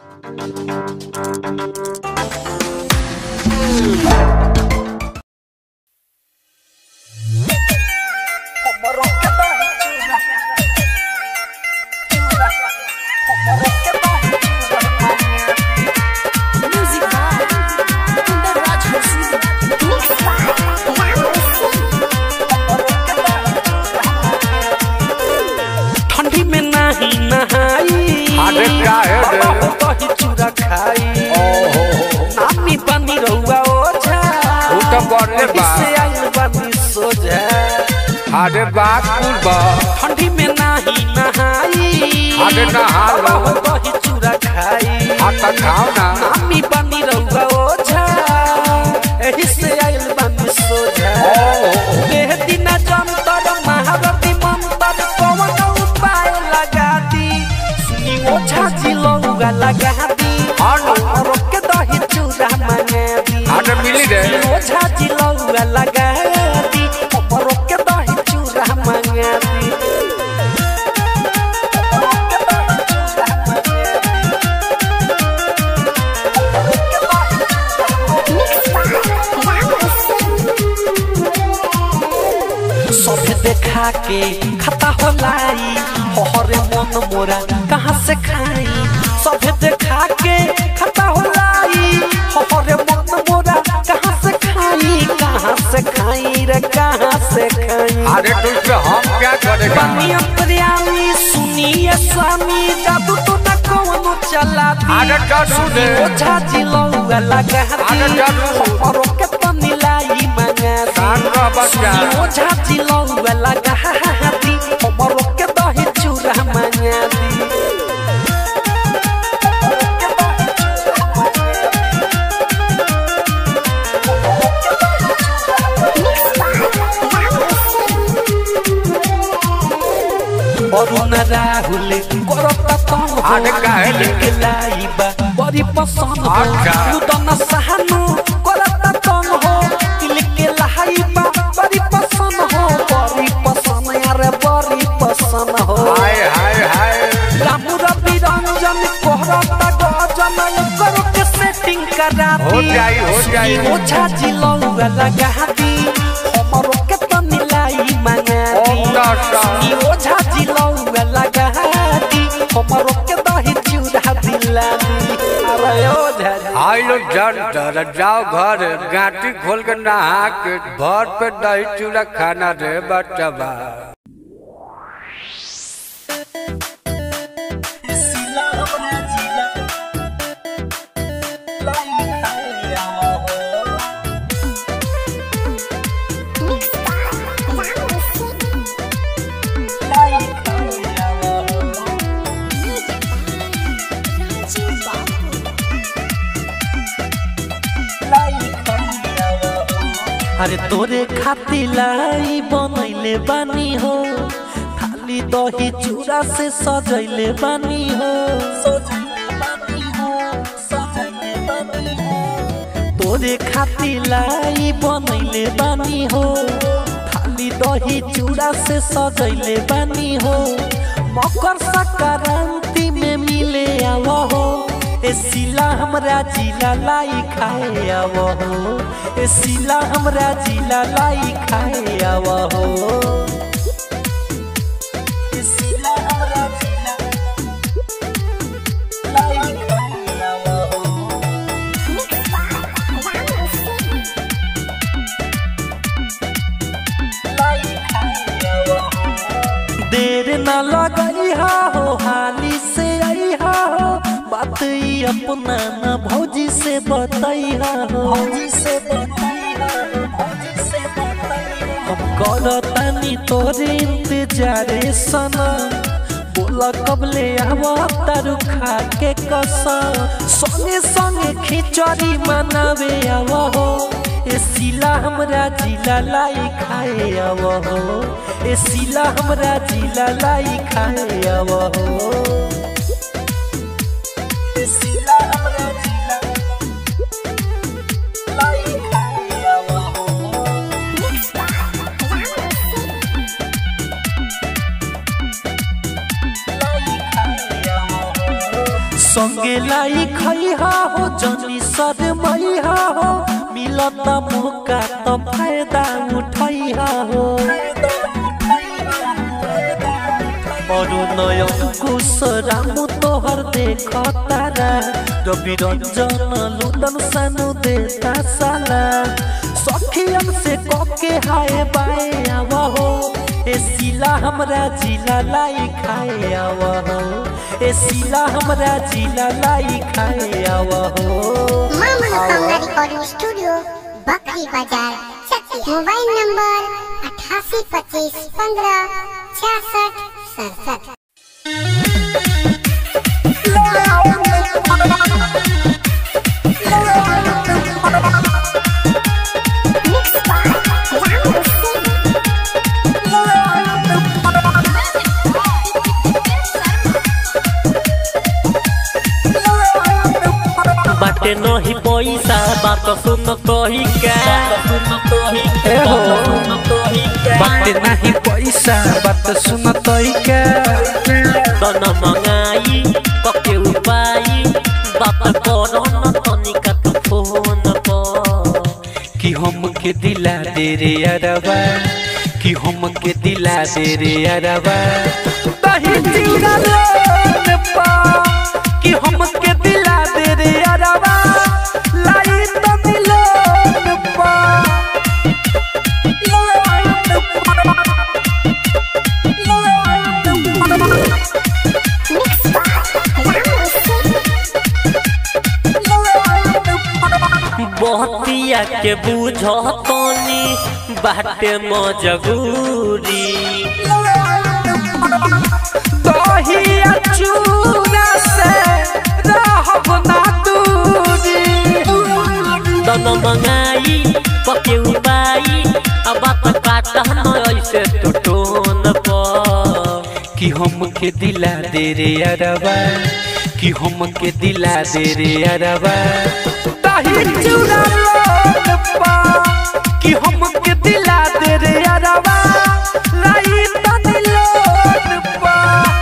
Music by Kundaraj Hussain. Mix by Ram ठंडी में नहीं नहाई अरे काहे रे? दही चूड़ा खाई ओहो नामी बनी रहुआ ओझा उ त बड़ले बा से आइल बनी सोझा अरे बात कुल बा ठंडी में नहीं नहाई अरे नहा लो। दही चूड़ा खाई हाँ त खाओ ना नामी बनी रहुआ ओझा एही से आइल बनी सोझा ओहो देह दिना जंतर महारती मंतर कौन उपाय लगा दी सुनी ओझा जिलौगा लगा दी अनु रोक के दही चूड़ा मंगा दी अरे मिली रे सुनी ओझा जिलौगा लगा दी रोक के दही चूड़ा मंगा दी सभे देखा के खाता होलाई हरे मन मोरा कहाँ से खाई सभे देखा के खाता होलाई हरे मन मोरा कहाँ से खाई कहाँ से खाई रे कहाँ से खाई अरे तो इसमें हम क्या करेगा बनिया प्रियामी सुनिए स्वामी जादू तो न कौनो चला दी अरे जादू दे। ओझा जिलौआ लगा अरे दी जादू। हरो के तनिलाई मंगा दी कान रह बच्चा सुनी ओझा जिलौआ लगा दी हरो के दही चूड़ा मंगा दी अरुण राहुल करता तंग हो अरे काहे रे? दिल के लाइबा बड़ी पसंद हो अच्छा। लुदन सहानु करता तंग हो दिल के लाइबा बड़ी पसंद हो बड़ी पसंद यार बड़ी पसंद हो हाय हाय हाय राम रवि रंजन कोहरता गजन करो के सेटिंग करा दी हो जाई, हो जाई। सुनी ओझा जिलौआ लगा दी हमरो के तनिलाई मंगा दी ओम नमः सुनी ओझा जिलौआ लगा दी हमरो के दही चूड़ा दिला दी अरे ओझा जी। आई लो जन जाओ घर गांटी खोल के नहा के भर पे दही चूड़ा खाना रे बच्चा अरे तोरे खातिर लाई बनैले बानी हो थाली दही चूड़ा से सजैले बानी हो तोरे खातिर लाई बनैले बानी हो थाली दही चूड़ा से सजैले बानी हो मकर संक्रांति में मिले आव हो ए सिला हमरा जिला लाई खाए आव हो ए सिला हमरा जिला लाई खाए आव हो ए सिला हमरा जिला लाई खाए आव हो देर न लगई हा हो हाली से आई हा हो बात ई अपना न भौजी से बताई हा हो हम करतानी तोरे इंतजारे सना बोला कबले आवा तारू खा के कसम संगे संगे खिचड़ी मनावे आवा हो ए सिला हमरा जिला लाई खाए आवा हो ए सिला हमरा जिला लाई खाए आवा हो ए सिला हमरा जिला लाई खाए आवा हो संगे लाई खैहा हो जनी सर मैहा हो मिलता मौका तो फायदा उठैहा हो और नयन कुश रामू तोहर देख तारा रवि रंजन लुदन सानु देता साला सखियन से कके हाय बाए आवा हो ए सिला हमरा जिला लाई खाए आवा हो ए सिला हमरा जिला लाई खाए आवा हो माँ मनोकामना रिकॉर्डिंग स्टूडियो बकरी बाजार चकिया मोबाइल नंबर अठासी पच्चीस पंद्रह छियासठ सड़सठ बाटे नहीं पैसा बात सुन कही का बात नहीं पैसा बात सुन तई के तन मंगाई पके उपाई बात करो न तनिका तू फोन पर कि हम के दिला दे रे अरबा कि हम के दिला दे रे अरबा दही चिड़ा लोन पा कि हम के दिला दे रे अरबा लाई तो मिलोन पा बहतिया के बुझ तनी बाटे मजबूरी दही चूड़ा से रहब ना दूरी तन मंगाई पके उपाई अब बात काटा न ऐसे तो टोन पर कि हम के दिला दे रे अरबा कि हम के दिला दे रे अरबा दही चूड़ा लोन पा कि हम के दिला दे रे अरबा लाई तनी लोन पा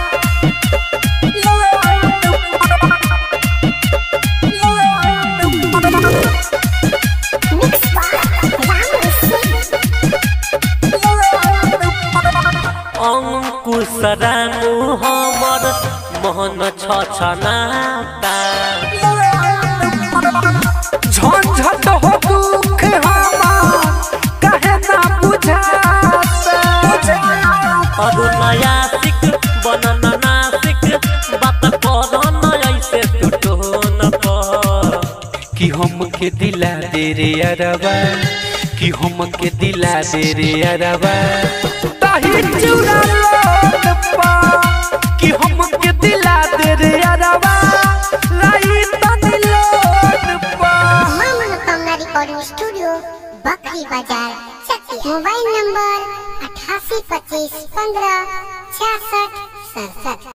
अंकुश रामू हमर मोहन छ छनाता झंझट हो दुख हमार कहे ना बुझाता अरु नया सिक बनन नासिक बात करन ऐसे तू टोन पर कि हम के दिला दे रे अरबा कि हम के दिला दे रे अरबा दही चूड़ा लोन पा कि हम के दिला दे रे अरबा लाई तनी लोन पा माँ मनोकामना रिकॉर्डिंग स्टूडियो बकरी बाजार चकिया मोबाइल नंबर अठासी पच्चीस पंद्रह छियासठ सड़सठ